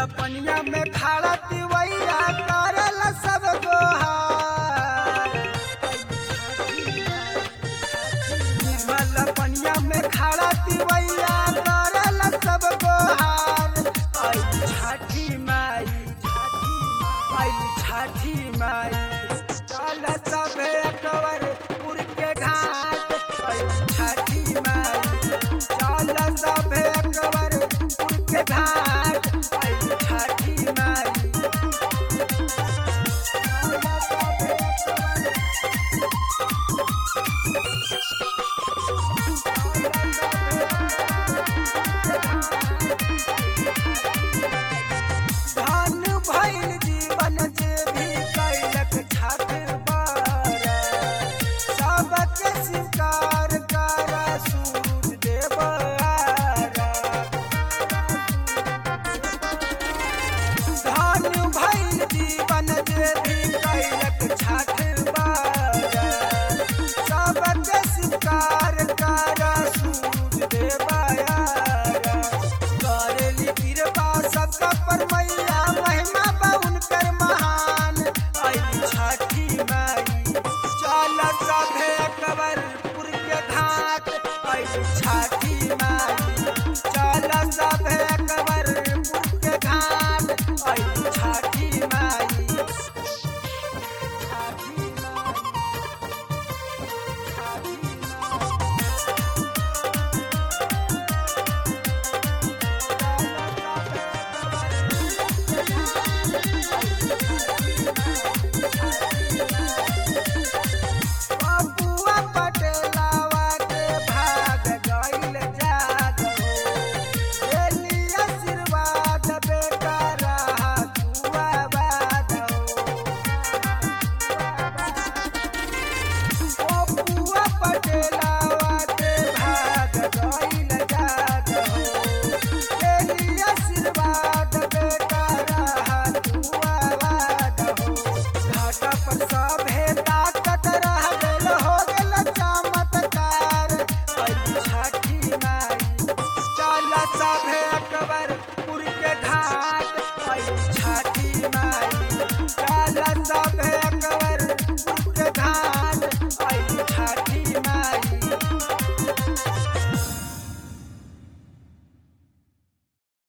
पनिया में खाड़ा तिवैया करल सब गोहार निर्मल पनिया में खाड़ा तिवैया करल सब गोहार आई छठी माई आई छठी माई चल सब एकवर पुर के घाट आई छठी माई चल सब एकवर पुर के घाट आई छठी माई चल सब एकवर धन भइल जीवन जे भी कैलक छठ बारा सबके स्वीकार कर सूरज देव आरा धन भइल जीवन जे भी कैलक छठ बारा सबके स्वीकार कर सूरज देव आरा करेली कृपा सबका पर मैया महिमा बाउन कर महान आई छठी माई चल सभे कबरपुर के घाट आई छठी माई चल सभे कबरपुर के घाट आई छठी माई छठी माई छठी